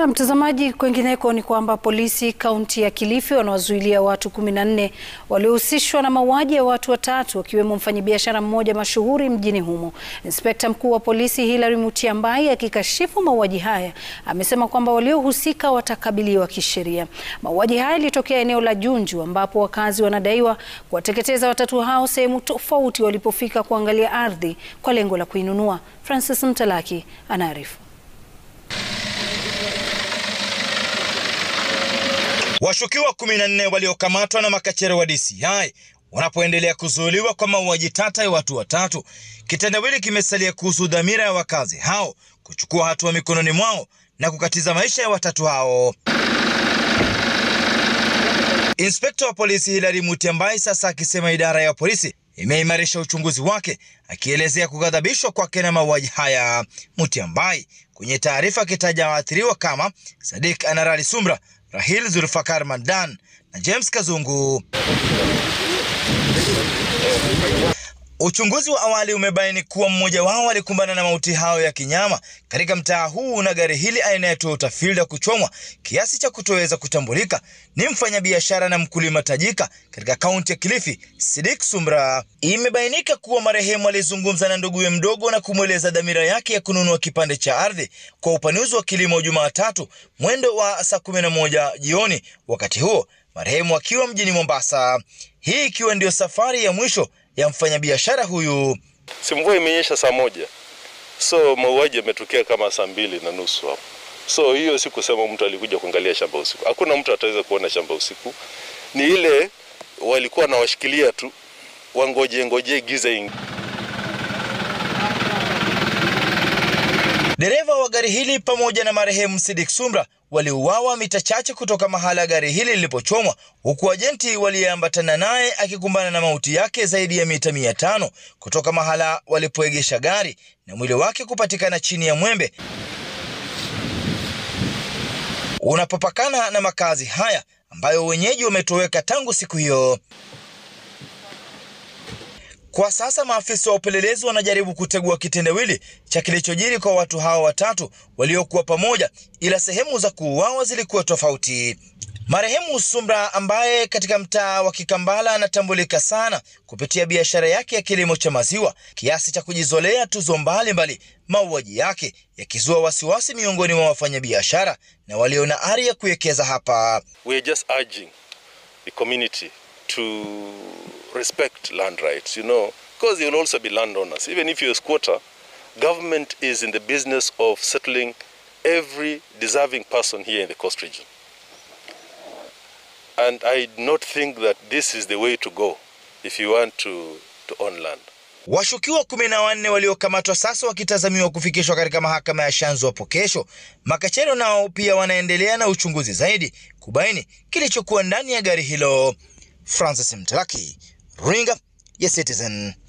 Na mtazamaji, kwengineko ni kwamba polisi kaunti ya Kilifi wanawazuilia watu kumi na nne waliohusishwa na mauaji ya watu watatu wakiwemo mfanyabiashara mmoja mashuhuri mjini humo. Inspekta mkuu wa polisi Hilary Mutyambai akikashifu mauaji haya amesema kwamba waliohusika watakabiliwa kisheria. Mauaji haya yalitokea eneo la Junju ambapo wakazi wanadaiwa kuwateketeza watatu hao sehemu tofauti walipofika kuangalia ardhi kwa lengo la kuinunua. Francis Mtalaki anaarifu. Washukiwa kumi na nne waliokamatwa na makachero wa DCI wanapoendelea kuzuiliwa kwa mauaji tata ya watu watatu, kitendawili kimesalia kuhusu dhamira ya wakazi hao kuchukua hatua mikononi mwao na kukatiza maisha ya watatu hao. Inspekta wa polisi Hilary Mutyambai sasa akisema idara ya polisi imeimarisha uchunguzi wake, akielezea kughadhabishwa kwake na mauaji haya. Mutyambai kwenye taarifa akitaja waathiriwa kama Sadik Anarali Sumra, Rahil Zulfakar Mandan na James Kazungu. Uchunguzi wa awali umebaini kuwa mmoja wao alikumbana na mauti hayo ya kinyama katika mtaa huu na gari hili aina ya Toyota Fielder kuchomwa kiasi cha kutoweza kutambulika. Ni mfanyabiashara na mkulima tajika katika kaunti ya Kilifi, Sidik Sumra. Imebainika kuwa marehemu alizungumza na nduguye mdogo na kumweleza dhamira yake ya kununua kipande cha ardhi kwa upanuzi wa kilimo Jumatatu mwendo wa saa 11 jioni, wakati huo marehemu akiwa mjini Mombasa, hii ikiwa ndio safari ya mwisho ya mfanyabiashara huyu. Si mvua imenyesha saa moja, so mauaji yametokea kama saa mbili na nusu hapo. So hiyo si kusema mtu alikuja kuangalia shamba usiku. Hakuna mtu ataweza kuona shamba usiku, ni ile walikuwa nawashikilia tu wangoje ngoje giza ingi. Dereva wa gari hili pamoja na marehemu Sidik Sumra waliuawa mita chache kutoka mahala gari hili lilipochomwa, huku ajenti waliyeambatana naye akikumbana na mauti yake zaidi ya mita mia tano kutoka mahala walipoegesha gari na mwili wake kupatikana chini ya mwembe unapopakana na makazi haya ambayo wenyeji wametoweka tangu siku hiyo. Kwa sasa maafisa wa upelelezi wanajaribu kutegua kitendawili cha kilichojiri kwa watu hao watatu waliokuwa pamoja, ila sehemu za kuuawa zilikuwa tofauti. Marehemu Sumra ambaye katika mtaa wa Kikambala anatambulika sana kupitia biashara yake ya kilimo cha maziwa kiasi cha kujizolea tuzo mbalimbali, mauaji yake yakizua wasiwasi miongoni mwa wafanyabiashara na walio na ari ya kuwekeza hapa. We are just urging the community to respect land rights, you know, because they will also be landowners. Even if you're a squatter, government is in the business of settling every deserving person here in the coast region. And I do not think that this is the way to go if you want to, to own land. Washukiwa kumi na wanne waliokamatwa sasa wakitazamiwa kufikishwa katika mahakama ya Shanzu hapo kesho. Makachero nao pia wanaendelea na uchunguzi zaidi kubaini kilichokuwa ndani ya gari hilo. Francis Mtalaki, runinga ya Citizen.